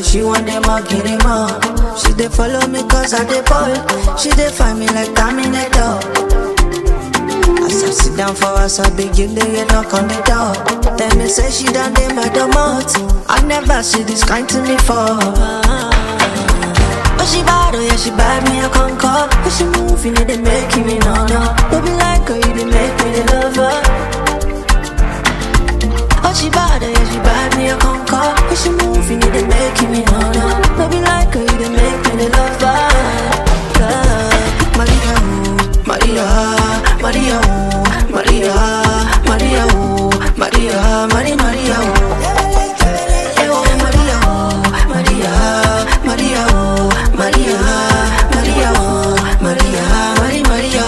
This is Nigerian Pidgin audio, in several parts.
she want them all, get him all. She dey follow me cause I dey ball. She dey find me like Terminator. As I sit down for us, I begin to get knock on the door. Tell me say she done dey my domot. I never see this kind to me for. But she bad, oh yeah, she bad me a conquer. But she moving it, they making me no no. Don't be like her, you they make me the lover. Oh she bad, oh yeah, she bad me a conquer. But she moving it, they making me no no. Don't be like her, you they make me the lover. Yeah. Maria, oh, Maria, Maria, oh, Maria, Maria, oh, Maria, Maria, Maria, oh. Eh, oh, Maria, oh, Maria, Maria, oh, Maria, Maria, oh, Maria, Maria, Maria,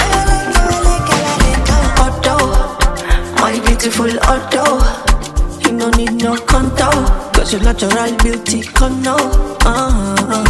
oh. Otto, my beautiful Otto. You no need no contour, cause your natural beauty come now. Uh-huh.